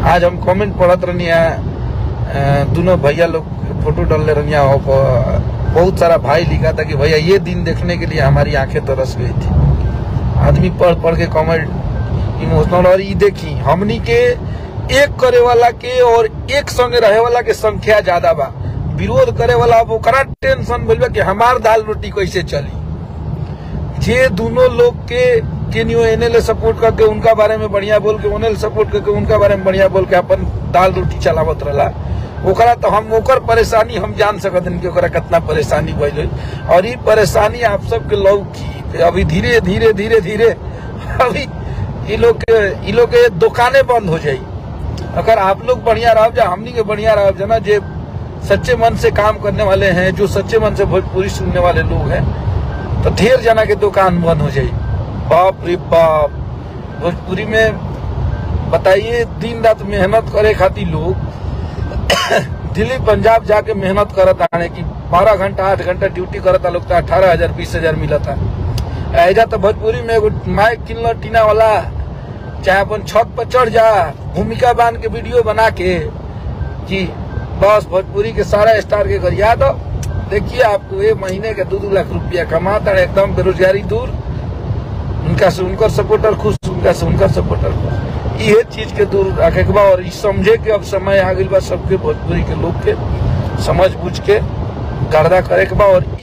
आज हम कमेंट पढ़त रहनी है दोनों भैया लोग फोटो डालने रहनी है बहुत सारा भाई लिखा था कि भैया ये दिन देखने के लिए हमारी आंखें तरस गई थी आदमी पढ़ पढ़ के कमेंट इमोशनल और ये देखी हमनी के एक करे वाला के और एक संगे रहे वाला के संख्या ज्यादा बा विरोध करे वाला अब ओकरा टेंशन भइल बा कि हमार दाल रोटी कैसे चली जे दोनों लोग के केनियो एनएल सपोर्ट करके उनका बारे में बढ़िया बोल के ओनएल सपोर्ट करके उनका बारे में बढ़िया बोल के अपन दाल रोटी चलावत रहला ओकरा तो हम ओकर परेशानी हम जान सकत हन कि ओकरा कितना परेशानी भइल होई। और ये परेशानी आप सबके लोग की अभी धीरे धीरे धीरे धीरे अभी ये लोग के ये लोग के दुकानें बंद हो जाई अगर आप लोग बढ़िया रहो जा हमनी के बढ़िया रहो जा ना जे सच्चे मन से काम करने वाले हैं जो सच्चे मन से भोजपुरी सुनने वाले लोग हैं तो ढेर जना के दुकान बंद हो जाई बाप रे बाप भोजपुरी में बताइए दिन रात मेहनत करे खातिर लोग दिल्ली पंजाब जाके मेहनत करत आने की बारह घंटा आठ घंटा ड्यूटी करता लोग तो अठारह हजार बीस हजार मिलता ऐजा तो भोजपुरी में एगो माइक किनल टीना वाला चाहे अपन छत पर चढ़ जा भूमिका बांध के वीडियो बना के कि बस भोजपुरी के सारा स्टार के घर याद हो देखिए आपको एक महीने के दो दो लाख रुपया कमाता है एकदम बेरोजगारी दूर उनका से उनकर सपोर्टर खुश उनका से उनकर सपोर्टर खुश ये चीज के दूर रखे के बा और ई समझे के अब समय आ गई बा सबके भोजपुरी के लोग के समझ बुझ के गर्दा करे के बा और